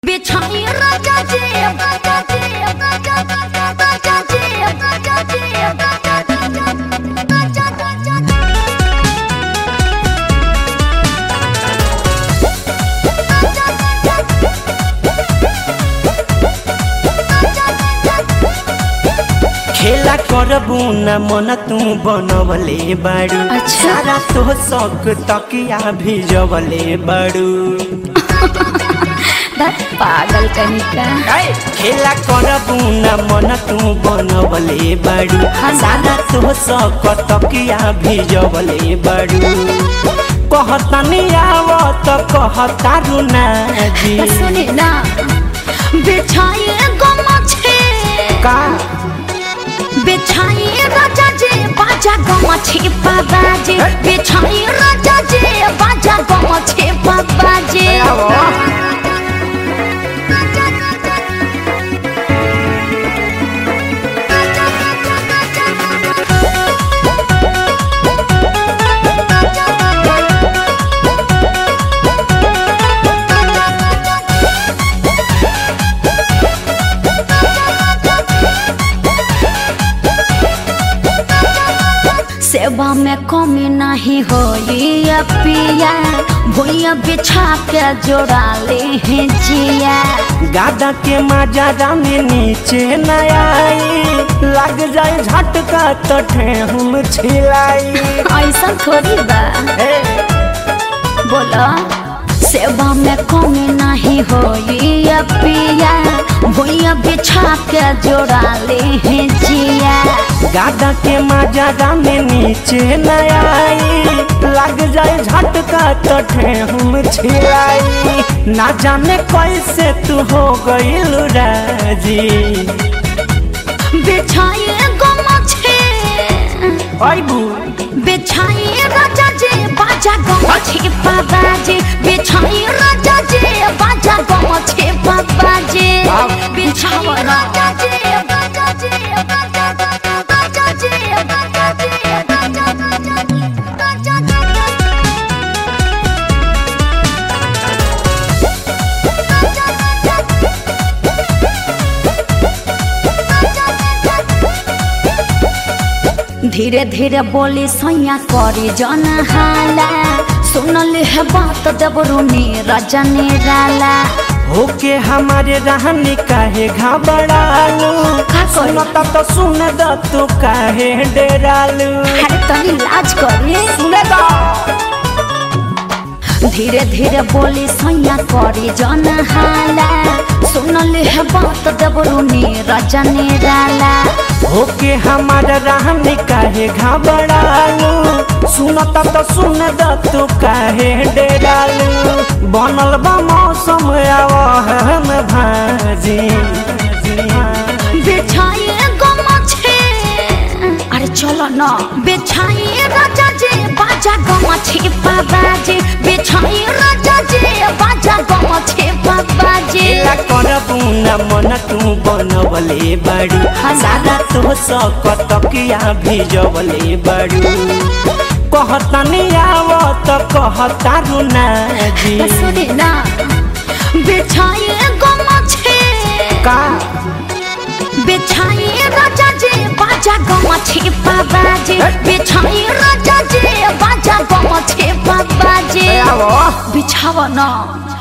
बिछाई राजा जी राजा जी राजा राजा राजा जी राजा जी राजा राजा राजा खेला करबू न मन तू बनवले बाड़ू अच्छा। सारा तो शौक तकिया भिजवले बाड़ू बस पागल कहीं का खेला करबू न मन तू बनवले बाड़ू सारा तो शौक तकिया भिजवले बाड़ू कहतनी आवत कहतारू ना जी तो सुनी ना बिछाई गमछे का बिछाई राजा जी बाजा गमछे बाबा जी बिछाई राजा जी बाजा गमछे बाबा जी आवो। सेवा में कमी नहीं होई पिया भूया बिछा के जोड़ा ले हैं जिया गादा के माजा में नीचे न आई लग जाए झटका तो ठेहुम छिलाई ऐसा थोड़ी बा ए, बोला सेवा में कमी नहीं होई पिया भूया बिछा के जोड़ा ले हैं जिया गादा के माजा में नीचे न आई लग जाए झटका तो ठेहुम छिलाई ना जाने कैसे तू हो गईल राजी बिछाई गमछे अबू बिछाई राजा जी बाजा गमछे बाबा जी बिछाई राजा जी बाजा गमछे बाबा जी बिछाई राजा जी बाजा जी बाजा बाजा जी बाजा जी बाजा बाजा धीरे धीरे बोली सैया करी जन हाला सुनल है बात देवरू राजा निराला होके हमारे रहने काहे घबरालू का करी? सुनता तो सुन द तू काहे डेरालू अरे तनी लाज करी सुने दा धीरे धीरे बोली सैया करी जन हाला सुनल है बात देवरू राजा निराला होके हमारे रहने काहे घबरालू सुनता तो सुन द तू काहे डेरालू बनल बा मौसम आवहन भाजी बिछाई गमछे अरे चलो न बिछाई राजा जी बाजा गमछे बाबा जी बिछाई राजा जी बाजा गमछे बाबा जी खेला करबू न मन तू बनवले बाड़ू सारा तो सक तकिया भिजवले बाड़ू कहतनी आवत कहतारू ना जी तो सुनी ना बिछाई गमछे का बिछाई राजा जी बाजा गमछे बाबा जी बिछाई राजा जी बाजा गमछे बाबा जी आवो बिछावा न